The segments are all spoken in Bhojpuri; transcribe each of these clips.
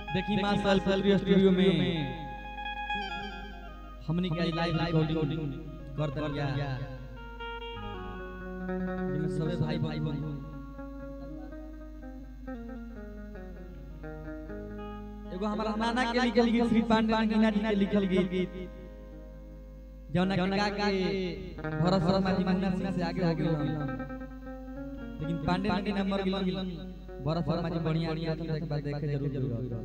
देखी मां साल फिल्म स्टूडियो में हमनी के लाइव रिकॉर्डिंग कर दल गया जिसमें सबे भाई भाई बहन एगो हमारा नाना के लिखल गीत श्री पांडे मीना जी के लिखल गीत जौना के गा के भरत शर्मा जी मुन्ना सिंह से आगे हो गेलन लेकिन पांडे जी ने मर गेलन भरत शर्मा जी बढ़िया बढ़िया तो एक बार देखे जरूर जरूर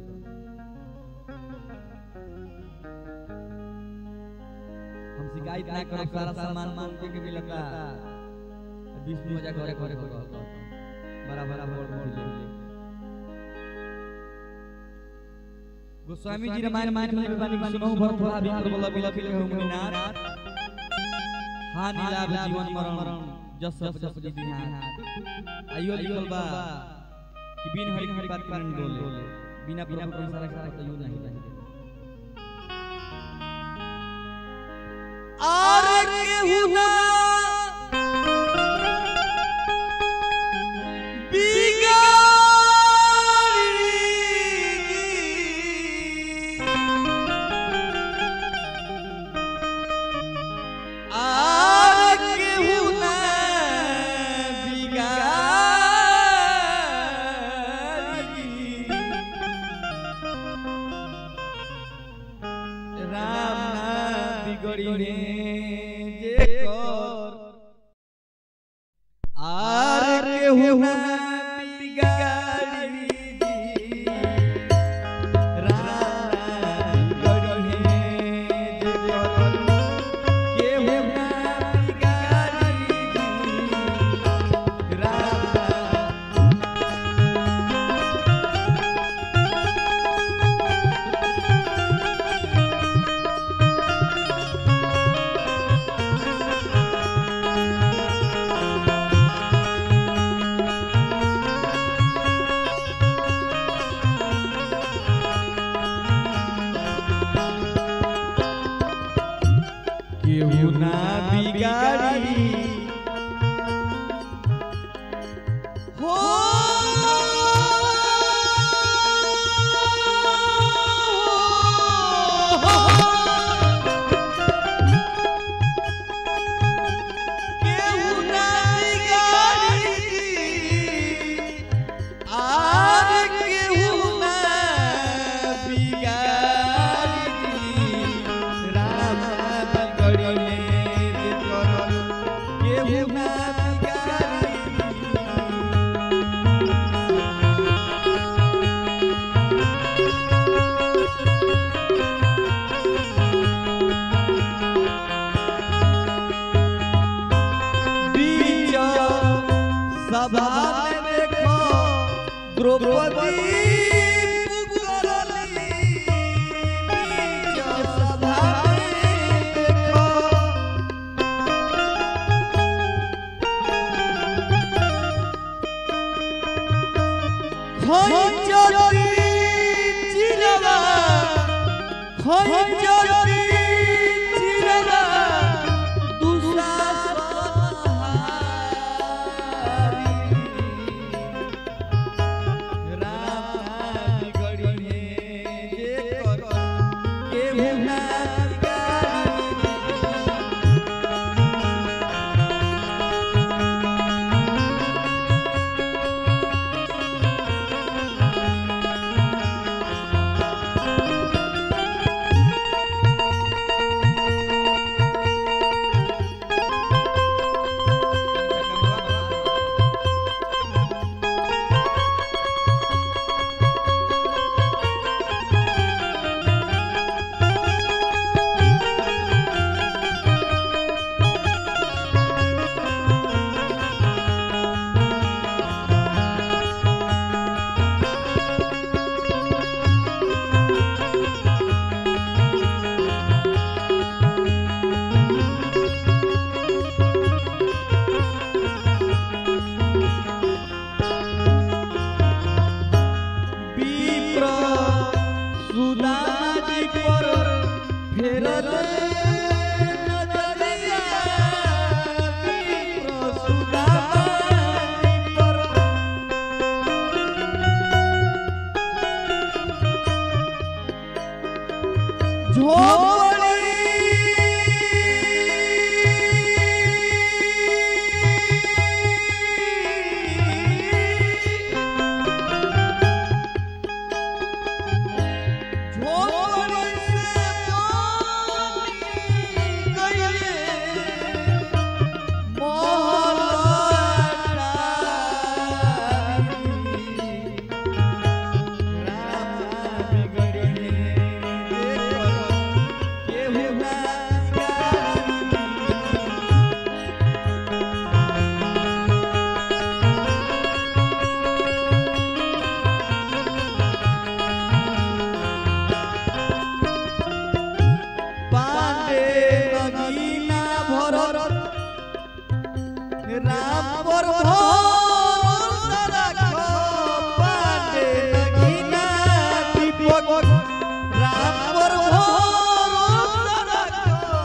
हम शिकायत ना करो सारा सामान मान के मिलता बीस बीस मजा करे करे बड़ा बड़ा बोल बोल गोस्वामी जी रामायण मान में बानी सुनो भरत भरा भीतर बोला बिला फिल हो मुनिनाथ हानि लाभ जीवन मरण जस सब जस जी दिन आइयो लिखल बा कि बिन हरि हरि बात करन डोले बिना प्रभु के सारा सारा कहियो नहीं नहीं और केहू ना बिगड़ी जे कर आर केहू ना बिगाड़ी राम बिगड़ी जे कर केहू ना बिगाड़ी राम केहू ना बिगाड़ी हो केहू ना बिगाड़ी आर केहू ना बिगाड़ी राम बिगड़ी जे करल केहू ना बिगाड़ी बीच सभा में देखो द्रौपदी पुकारली बीच सभा में देखो खंजरी चिरवा खंजरी चिरवा दूसरा सहारी राम बिगड़ी जे कर केहू ना बिगाड़ी विप्र सुदामा जी पर फेरल नजरिया विप्र सुदामा जी पर पांडे नगीना भरत राम पर भरोसा राखो पांडे नगीना दीपक राम पर भरोसा राखो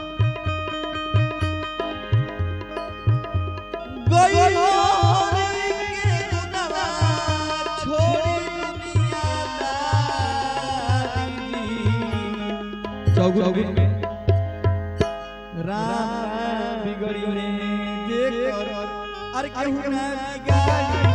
गई के गुनवा छोड़ी दुनियादारी चौगुन में राम बिगड़ी ने जे कर अरे केहू ना बिगाड़ी